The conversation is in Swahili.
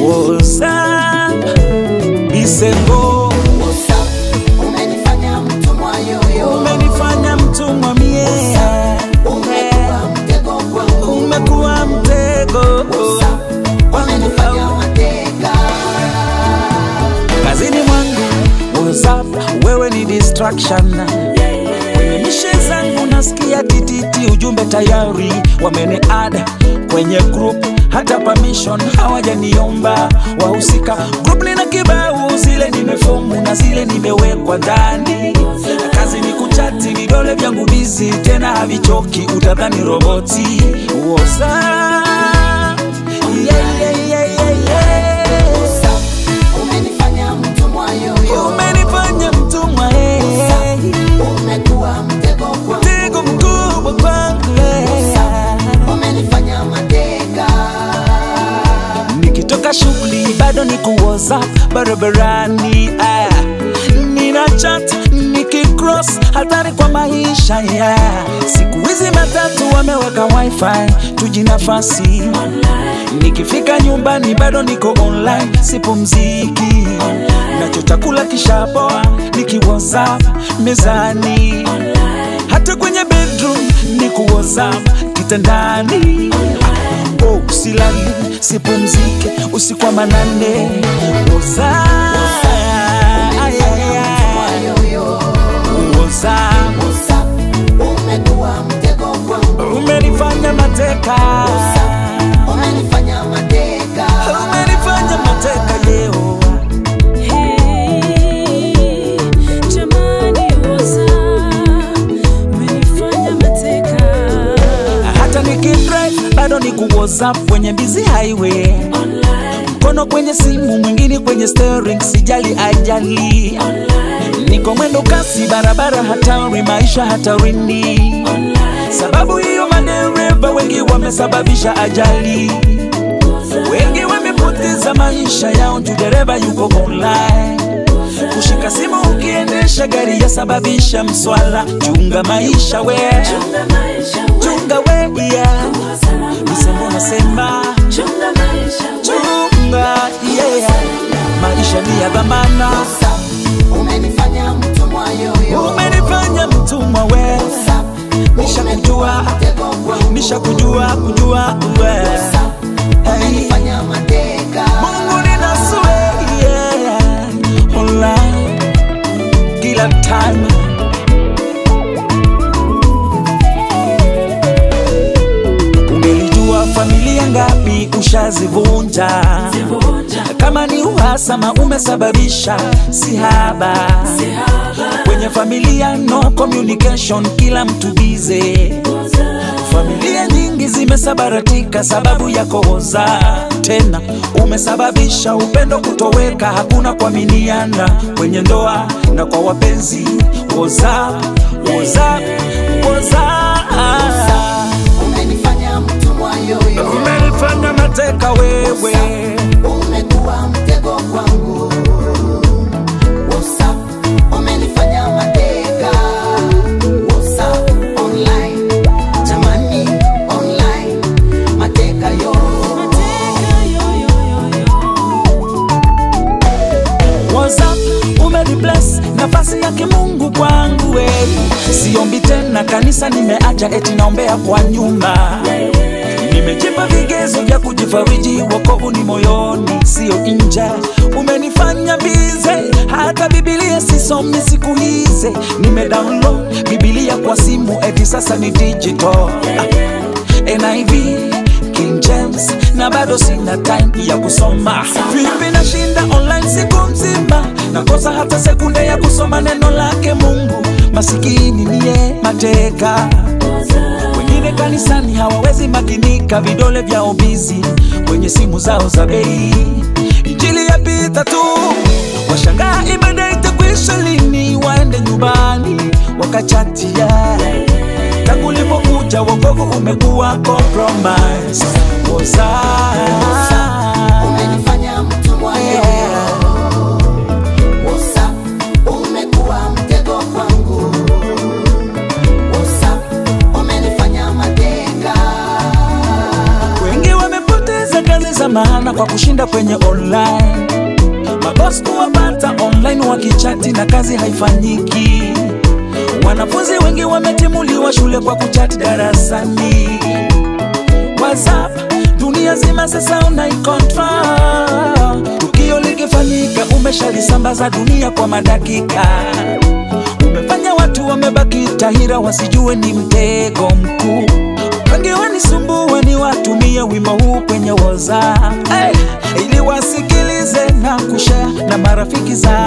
woza Bisengo Umenifanya mtumwa yoyo, umenifanya mtumwa mie umekuwa mtego kwangu, umekuwa mtego umenifanya mateka. kazini mwangu WhatsApp, wewe ni distraction kwenye mishe zangu nasikia tititi, ujumbe tayari wameni add kwenye group, hata permission hawajaniomba wahusika. Group lina kibao, zile nimefomu na zile nimewekwa ndani. Kazi ni kuchati, vidole vyangu bizi, tena havichoki, utadhani roboti. WhatsApp, yeah, yeah, yeah, yeah, yeah. Umenifanya mtumwa yoyo, Umenifanya mtumwa eh. umekuwa mtego kwangu, mtego mkubwa kwangu eh. umenifanya mateka. nikitoka shughuli bado niko WhatsApp barabarani ah. nina chat nikicross hatari kwa maisha yeah. siku hizi matatu wameweka wifi tuji nafasi nikifika nyumbani bado niko online sipumziki nacho chakula kishapoa niki WhatsApp mezani hata kwenye bedroom niko WhatsApp kitandani oh, silali sipumzike usiku wa manane Woza, ay, ay, ay. Yoyo, Woza, umekuwa mtego kwangu, umenifanya mateka umenifanya mateka. umenifanya mateka leo Hey, jamani woza, umenifanya mateka. hata nikidrive bado niku WhatsApp kwenye busy highway mkono kwenye simu mwingine kwenye steering sijali ajali niko mwendo kasi barabara hatari maisha hatarini sababu hiyo madereva wengi wamesababisha ajali wengi wamepoteza maisha yao juu dereva yuko online kushika simu ukiendesha gari yasababisha mswala chunga maisha we Chunga maisha, chunga we yeah. misemo nasema chunga maisha, chunga yeah. maisha ni ya dhamana Umenifanya mtumwa yoyo, umenifanya mtumwa we nishakujua mtego kwangu, nishakujua kujua we hey. umenifanya mateka. Mungu ninasue yeah. online kila time Ungelijua familia ngapi ushazivunja vunja, kama ni uhasama umesababisha sihaba kwenye familia no communication kila mtu bize familia nyingi zimesabaratika sababu ya kohoza tena umesababisha upendo kutoweka hakuna kuaminiana kwenye ndoa na kwa wapenzi woza woza woza Umenifanya mtumwa yoyo, umenifanya mateka wewe umekuwa mtego kwangu. WhatsApp, umenifanya mateka. WhatsApp, online, jamani, online, mateka yo. mateka yo yo yo yo. WhatsApp umenibless nafasi ya kimungu kwangu we siombi tena kanisa nimeacha eti naombea kwa nyuma nimejipa vigezo vya kujifariji wokovu ni moyoni sio nje umenifanya bize hata bibilia sisomi siku hizi nimedownload bibilia kwa simu eti sasa ni digital ah. NIV King James na bado sina time ya kusoma vipi nashinda online siku mzima nakosa hata sekunde ya kusoma neno lake Mungu masikini niye mateka wengine kanisani hawawezi makinika vidole vyao bizi kwenye simu zao za bei injili yapita tu washangaa ibada itakwisha lini waende nyumbani wakachatia tangu ulipokuja wokovu umekuwa compromise Woza. Umenifanya mtumwa yoyo. WhatsApp, umekuwa mtego kwangu. WhatsApp, umenifanya mateka. wengi wamepoteza kazi za maana kwa kushinda kwenye online mabos kuwapata online wakichati na kazi haifanyiki wanafunzi wengi wametimuliwa shule kwa kuchati darasani whatsapp dunia zima sasa unaikontrol tukio likifanyika umeshalisambaza dunia kwa madakika umefanya watu wamebaki tahira wasijue ni mtego mkuu wengi wanisumbue ni watumie wimbo huu kwenye WhatsApp hey, ili wasikilize na kushare na marafiki zao